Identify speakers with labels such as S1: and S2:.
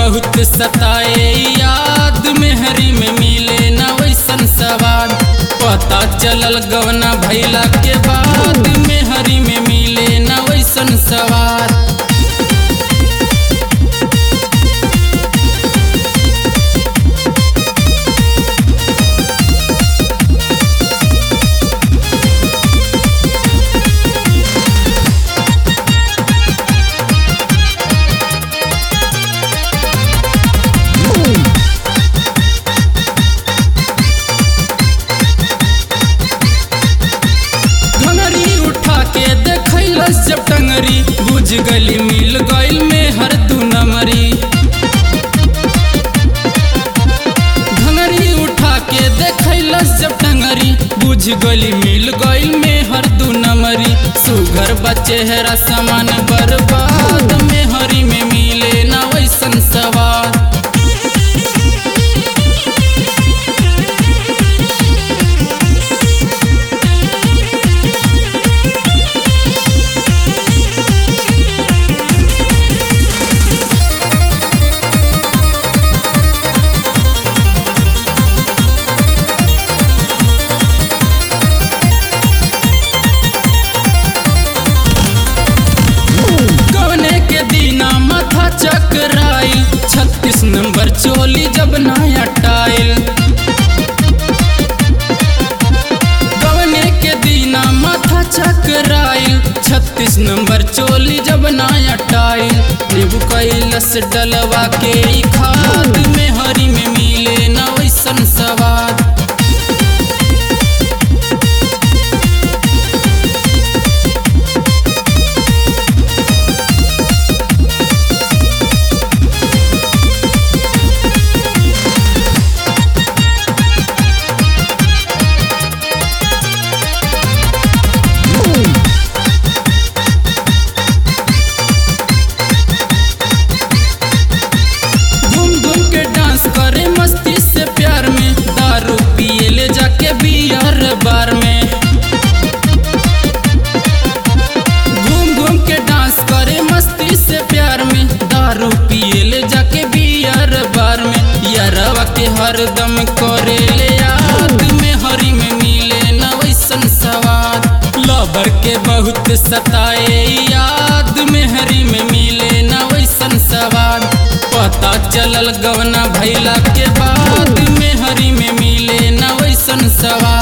S1: बहुत सताए याद में हरी में मिले न वैसन सवाद पता चलल गवना भैला के बाद में हरी में मिले न वैसन सवाद घंगरी उठा के देखैलस जब टंगरी बुझ गली मिल गइल में हर दू नमरी घंगरी उठा के देखैलस जब टंगरी बुझ गली मिल गइल में हर दू नमरी सुघर बचेहरा समान बर्बाद में हरी में मिले ना वैसन सवार कवने के दीना माथा चकराइल छत्तीस नंबर चोली जब नया टाइल कवने के दीना माथा चकराइल छत्तीस नंबर चोली जब नया टाइल नींबू कैलस डलवा के ई खाद में हरी में मिले न वैसन सवाद घूम घूम के डांस करे मस्ती से प्यार में दारू पिए ले जाके बियर बार में घूम घूम के डांस करे मस्ती से प्यार में दारू पिए ले जाके बियर बार में यारवा के हरदम करे ले याद में हरी में मिले न वैसन सवाद लबर के बहुत सताए याद में हरी में मिले न वैसन सवाद पता चलल गवना भैला के बाद में हरी में मिले न वैसन सवाद